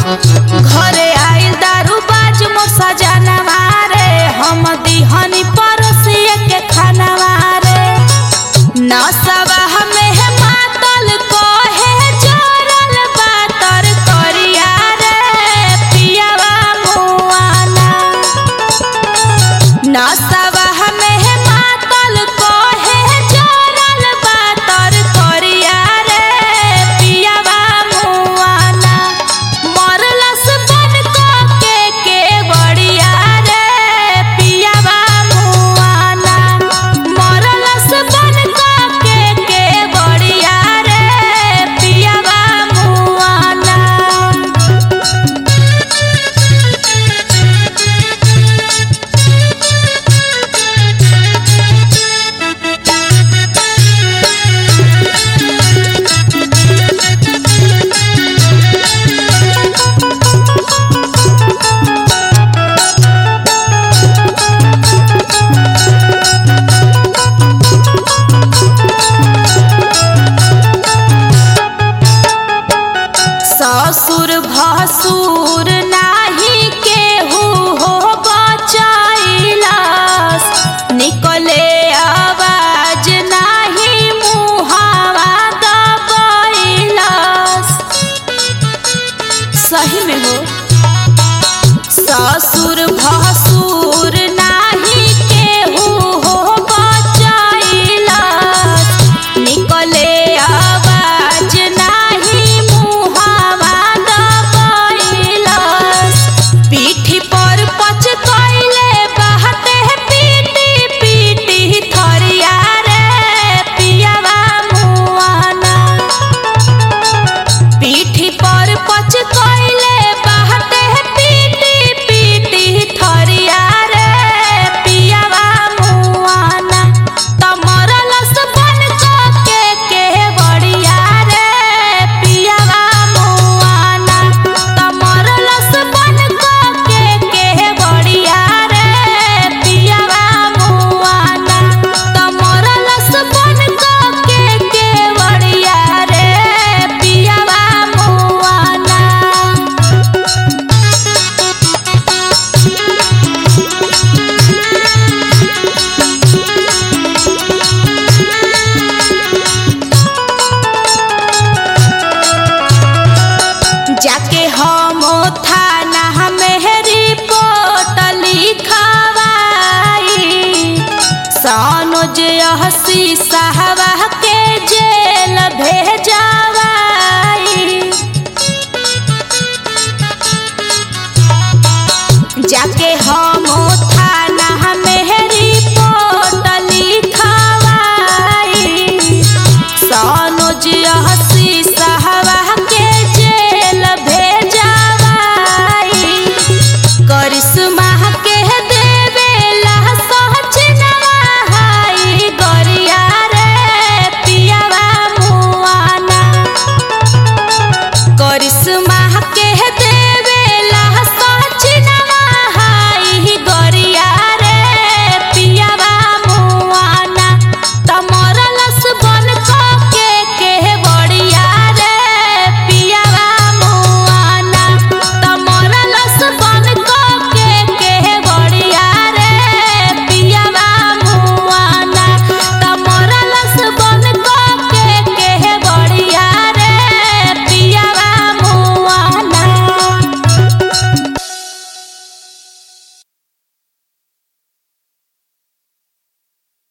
घरे आइल दारू बाज मोर सजनवा रे हम दिहनी परोसिए के खानवा रे नसवा हमें मातल कहे जोरल बातर करिया रे पियावा मुआना नसवा हमें मातल कहे जोरल बातर करिया रे पियावा मुआना मरलस बन के के बड़िया रे पियावा मुआना मरलस बन के के बड़िया रे पियावा मुआना ससुर भसुर नाही केहू हो बचैलस निकले आवाज नाही मुहावा दबैलस सही में हो ससुर भसुर नाही केहू हो बचैलस निकले आवाज नाही मुहावा दबैलस पीठी पर पच कैले बहते पीटी पीटी थरिया रे पियावा मुआना पीठी पर पच कैले बहते पीटी पीटी थरिया रे पियावा मुआना तमरलस बन के के बड़िया रे पियावा मुआना तमरलस बन के के बड़िया रे पियावा मुआना तमरलस बन के के बड़िया रे पियावा मुआना जाके हम थाना में रिपोर्ट लिखवाई सनोज हसी साहबा के जेल भेजा